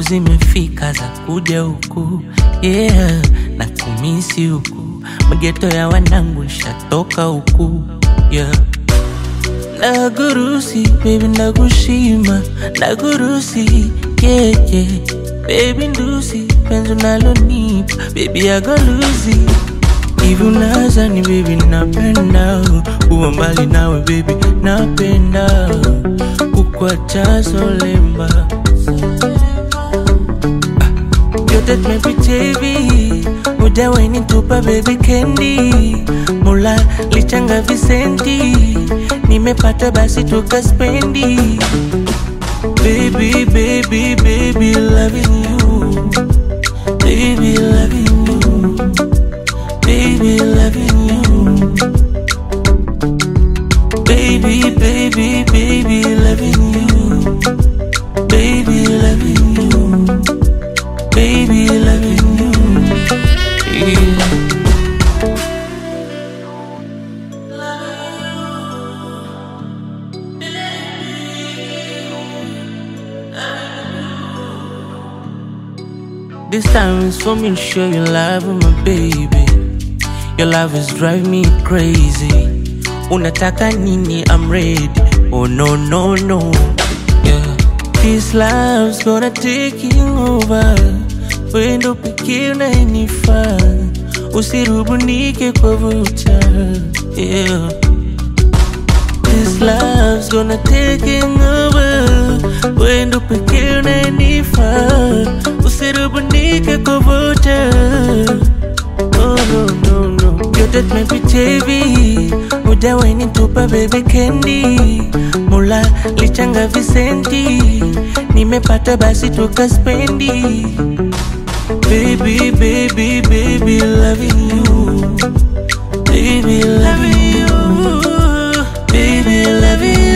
siku zimefika za kuja huku yeah, na kumisi huku mageto ya wanangu nshatoka huku yeah. Nagurusi, baby nagushima, nagurusi, yeah, yeah. Baby ndusi, penzi unalonipa, baby agoluzi Hivi unazani baby napenda Kuwa mbali nawe baby napenda Kukuacha solemba Yote tumepitia hivi Mujawahi nitupa baby candy Mula lichanga visenti Nimepata basi tukaspendi Baby, baby, baby, loving you Baby, loving you Baby, loving you Baby, baby, baby, loving you Baby, loving you Baby, loving you yeah. This time is for me to show you love with my baby. Your love is driving me crazy. Unataka nini? I'm ready. Oh no no no. Yeah. This love's gonna taking over. Wewe ndo pekee unayenifaa. Usirubunike kwa vuta. Yeah. This love's gonna taking over. Wewe ndo pekee unayenifaa. Usirubunike kwa vuta. Oh no no no. Yote tumepitia hivi. Hujawahi nitupa baby candy. Mula lichanga visenti. Nimepata basi tukaspendi. Baby, baby, baby, loving you. Baby, loving you. Baby, loving you.